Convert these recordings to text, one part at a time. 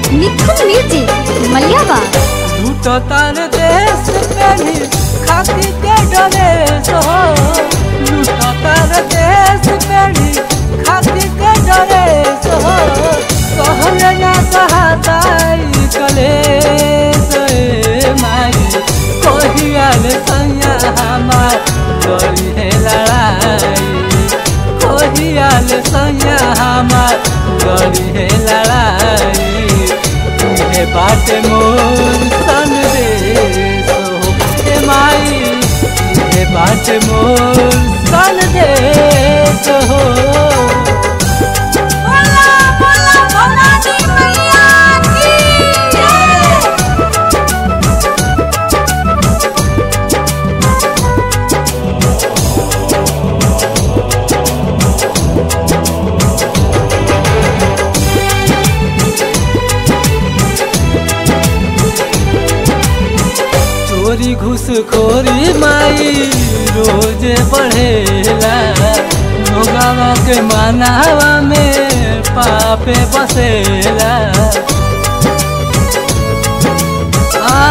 निखुन music मलियावा लूटो तार देश पेनी खाती के डरे सो लूटो तार देश पेनी खाती के डरे सो कहले ना कहताई कले सोए माई कोहियाल सैया हमार डरी है लड़ाई कोहियाल सैया हमार डरी है लड़ाई तुहे बाट मोर सन देश हो हे माई तुहे बाट मोर सन देश हो बोला बोला भोला जी मैया की जय चोरी घुसखोरी माई रोज बढ़ेला लोगावा के मानावा में पापे बसेला आ,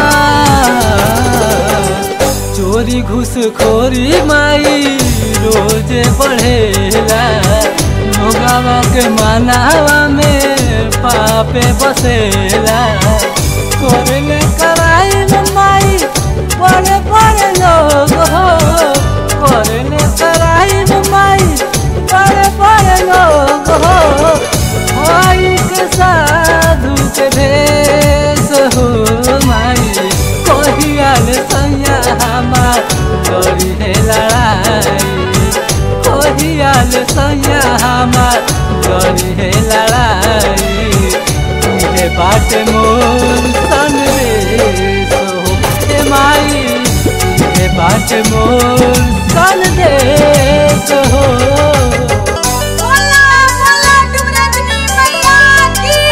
चोरी घुसखोरी माई रोज बढ़ेला लोगावा के मानावा में पापे बसेला करले कराई माई बड़े बड़े लोग हो करले कराई माई बड़े बड़े लोग हो भाई के साधु के भेष हो माई कोहियाल सैया हमार डरी है लड़ाई कोहियाल सैया हमार डरी है लड़ाई तुहे बाट मोर सन देश हो हे माई तुहे बाट मोर सन देश हो बोला बोला डुमरजनी मैया की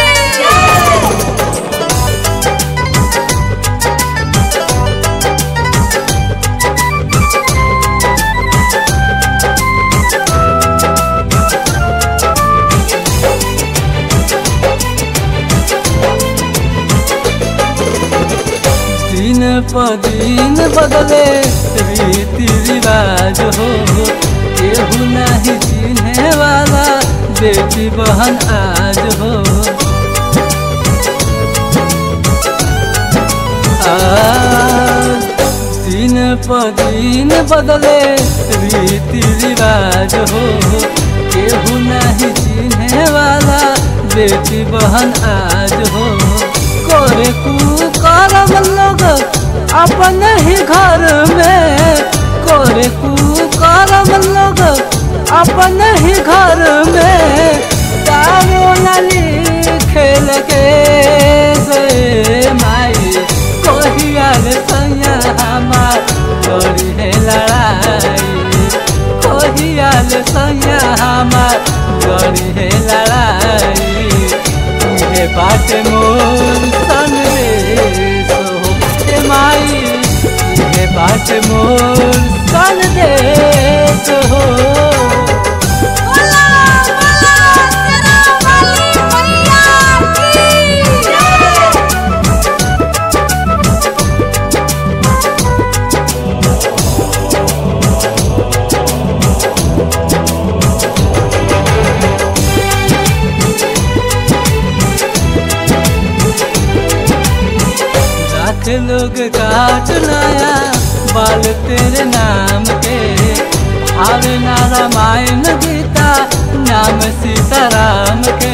जय दिन प दिन बदले रीति रिवाज हो केहू नहीं चिन्हे वाला बेटी बहन आज हो आ, दिन प दिन बदले रीति रिवाज हो केहू नहीं चिन्हे वाला बेटी बहन आज हो करे कुकरम लोग अपन ही घर में करे कुकरम लोग अपन ही घर में दारू नाली खेल के से माई कोहियाल सैया हमार डरी है लड़ाई कोहियाल सैया हमार डरी है लड़ाई तुहे बाट मोर सन देश हो हे माई तुहे बाट मोर सन देश हो बोला बोला तेरा वाली मैया की जय लाख लोग काट लाया बाल तेरे नाम के आवे ना रामायण गीता नाम सीताराम के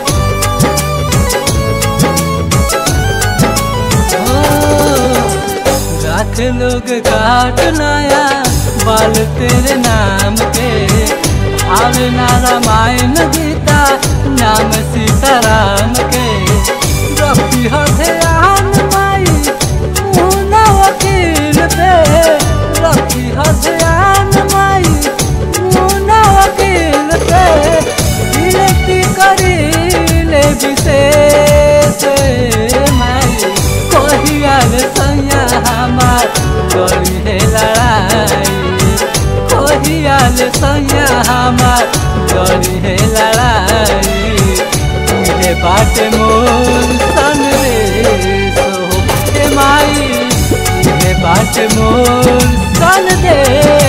ओ, लाख लोग काट लाया बाल तेरे नाम के आवे ना रामायण गीता नाम सीताराम के रखी हथियान माई मुना वकील पे रखी हथियान माई मुना वकील पे विनती करी ले विशेष माई कोहियाल सैया हमार डरी है लड़ाई कोहियाल सैया हमार डरी है लड़ाई तुहे बाटे मोर संदेश हो हे माई इहे बाटे मोर संदेश